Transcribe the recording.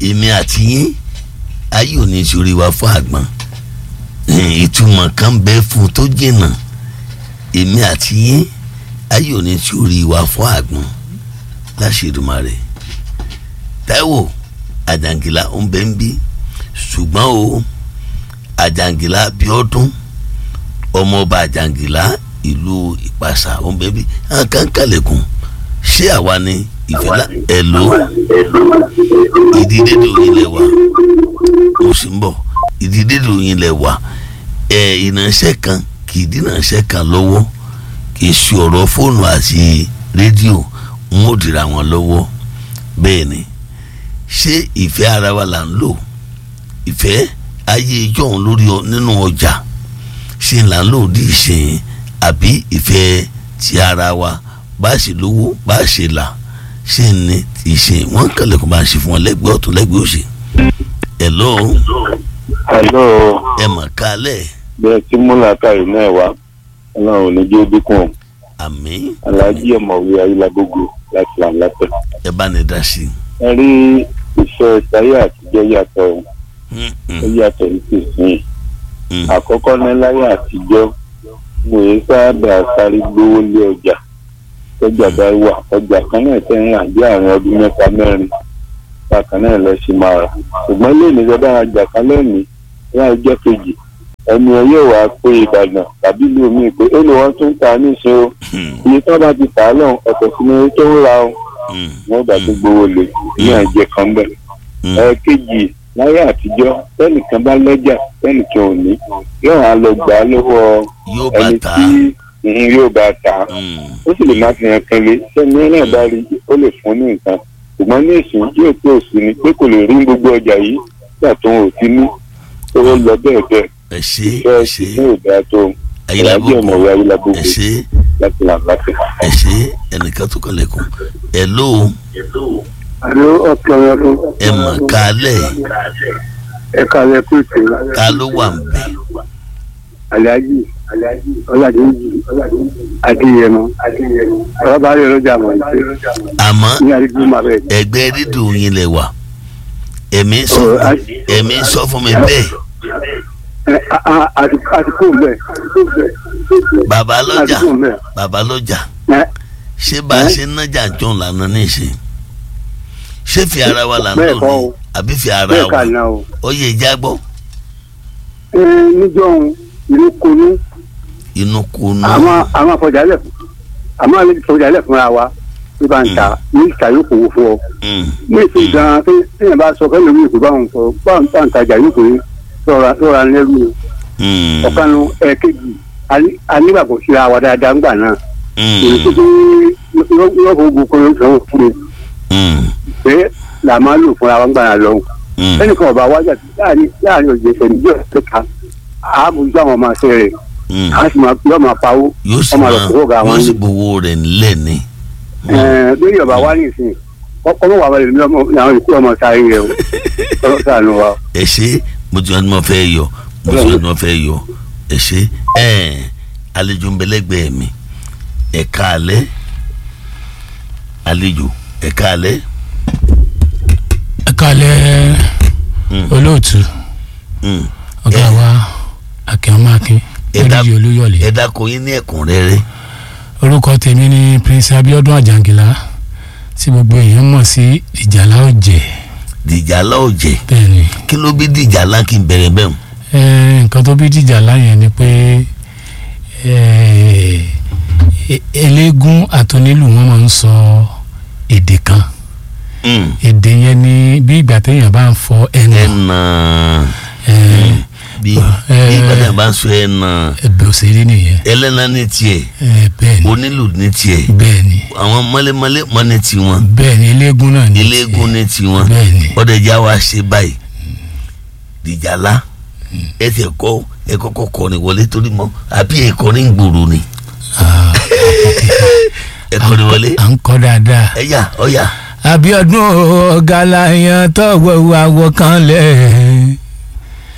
èmi àti yín ayé ò ní sórí wa fún àgbọn ìtumọ̀ kan bẹ́ẹ̀ fún tó jìnnà èmi àti yín ayé ò ní sórí wa fún àgbọn láṣẹ̀dùmarè Táíwò Àjàngìlá ń bẹ ń bí ṣùgbọ́n o Àjàngìlá Bíọ́dún ọmọọba Àjàngìlá ìlú Ìpàṣà ń bẹ ń bí àkànkàlẹ̀kùn ṣé àwa ni ìfẹ́lá ẹ̀lò ìdídédò yín lẹ wà mo sì ń bọ̀ ìdídédò yín lẹ wà ẹ̀ ìránṣẹ́ kan kì í dínàṣẹ́ kan lọ́wọ́ kì í ṣe ọ̀rọ̀ fóònù àti rédíò ń ó dìra wọn lọ́wọ́ bẹ́ẹ̀ ni ṣé ìfẹ́ ara wa là ń lò ìfẹ́ ayé ìjọ́un lórí nínú ọjà ṣe là ń lò dí ìṣẹ̀yìn àbí ìfẹ́ ti ara wa bá a ṣe lówó bá a ṣe là ṣe ní ìṣe wọn kẹlẹ kó bá a ṣe fún ọ lẹ́gbẹ̀ẹ́ ọ̀tún lẹ́gbẹ̀ẹ́ òsì. hello. hello. ẹ mà kálẹ̀. bẹ́ẹ̀ tí múlàkà yìí náà wá ọlọ́run ò ní jẹ́ dínkù àmín. aláàjì ọ̀mọ̀wé ayélujágbogbo láti làǹlàpẹ̀. ẹ bá ní dá sí i. ẹ rí iṣẹ́ táyé àtijọ́ yàtọ̀ ó yàtọ̀ ní tìsín àkọ́kọ́ ní láyé àtijọ́ mo yẹ sábà sáré gbówó lé ọjà tọ́jà bá wà ọjà kan náà tẹ́ ń rà bí àwọn ọdún mẹ́ta mẹ́rin bákan náà lọ sí máa rà ṣùgbọ́n lónìí lọ́dọ̀ àjà kan lónìí láì jẹ́ kejì ẹni ẹ yóò wá pé ìbàdàn tàbí ìlú mi pé ó lè wọ́n tún ta níṣẹ́ o iye tí wọ́n bá ti tà á lọ́hùn ọ̀pọ̀ sí ni tó ń ra o wọ́n gbà tó gbowó lè ní àjẹ kan bẹ̀. ẹ̀ẹ́kejì láyé àtijọ́ tẹ́nìkan bá lọ́jà tẹ́nìkan ò ní yóò wá lọ gbà á lọ́wọ́ ẹni tí yóò bá ta ó sì lè má fi hàn kan lé sẹ́ni ẹ̀ náà bá rí ó lè fún ní nǹkan ṣùgbọ́n ní ìsìn yóò tó òsì ni pé kò lè rí gbogbo ọjà yìí nígbà tó ń òtí ní ó lọ bẹ́ẹ̀ bẹ́ẹ̀ ẹ ṣe ẹ ṣe ayélujára ayélujára ẹ ṣe láti làǹlàfẹ. ẹ ṣe ẹnìkan tó kọlẹ̀kùn ẹ ló. àlọ́ ọ̀kẹ́ ọ̀rẹ́ fún. ẹ mọ̀ kálẹ̀. ẹ kálẹ̀ kú ìpè. ta ló wà ń bẹ̀. Alhaji ọládéjì adéyẹmọ ọlọ́ba rẹ̀ lọ́jà mọ̀ ìpè. àmọ́ ní àdúgbò máa bẹ̀. ẹgbẹ́ rédíò yín lẹ wà ẹ̀mí sọ ẹ̀mí sọ fún mi bẹ́ẹ̀. àtìkú bẹ́ẹ̀. bàbá lọ́jà bàbá lọ́jà ṣé bá a ṣe ń nájà jọ lànà níṣẹ́ ṣé fi ara wa là ń lò ní àbí fi ara wa ó yẹ ìjà gbọ́. níjọ́ inú konú. inú konú. àmọ́ àmọ́ àfọ̀jálẹ̀ àmọ́ àlejò àfọ̀jálẹ̀ fúnra wa bí bá ń ta ní ìta yóò kó fún ọ. ní ìsìn gan-an tí èèyàn bá sọ fẹ́ẹ́ lómi ìpè báwọn sọ báwọn tá à ń tajà yóò pé lọ́ra lẹ́rù ọ̀kanu ẹ̀ẹ́kejì anígbàgbọ́ síra wa dáadáa ńgbà náà èyí tó tó yọ fún gbogbo yóò sọ fún mi pé là máa lò fúnra wa ńgbà náà lọ́hùn ẹnìkan ọba wájà láàrin láàrin òjò ìṣẹ̀lẹ̀ bí ọ̀sẹ̀ ká àbùjọ àwọn ọmọ àṣẹ rẹ̀ a sì máa yọ máa pawó ọmọ àlọ́ kúrò ga wọn. yóò sì gbowó rẹ̀ nílẹ̀ ni. lórí ọba wa ní ìsìn ọmọ wà wọlé ní àwọn ìkú ọmọ sáré rẹ o ọlọ́ sànù wa. ẹ ṣe mo ti wọn ni mo fẹ́ yọ mo ti wọn ni mo fẹ́ yọ ẹ ṣe àlejò ń bẹlẹ́gbẹ̀ẹ́ mi ẹ káalẹ́ àlejò ẹ káalẹ́. ẹ káalẹ́ olóòtú ọ̀gá wa akínọmọakin lórí olúyọ̀lé. ẹ dákun yín ní ẹ̀kúnrẹ́rẹ́. orúkọ tèmi ni prince abiodun ajangila tí gbogbo èèyàn mọ̀ sí ìjàlá ọ̀jẹ̀. dìjàlá ọ̀jẹ̀. bẹ́ẹ̀ni. kí ló bí dìjàlá kí n bẹ̀rẹ̀ bẹ́ẹ̀ mu. ẹ nǹkan tó bí dìjàlá yẹn ni pé eléégún àtọ́nílù wọn máa ń sọ èdè kan èdè yẹn ni bí ìgbà téèyàn bá ń fọ ẹnà ẹnà bí ìgbà téèyàn bá ń sọ ẹnà ẹbẹ òṣèré nìyẹn ẹlẹ́nà ní tiẹ̀ bẹ́ẹ̀ni onílù ní tiẹ̀ bẹ́ẹ̀ni àwọn mọ́lẹ́mọ́lẹ́ mọ́ ní tiwọn bẹ́ẹ̀ni eléégún náà ní tiẹ̀ eléégún ní tiwọn bẹ́ẹ̀ni ọ̀dẹ̀já wa ṣe báyìí dìjàlá ẹ tẹ̀ kọ́ ẹ kọ́kọ́ kọrin wọlé torí mọ́ àbí ẹ kọrin gbòòrò ni ẹ kọrin wọlé. à ń kọ́ dáadáa. ẹ yà ọ yà. Abíọ́dún ọ̀gá la yan tọ́wọ́ àwọ̀ kan lẹ̀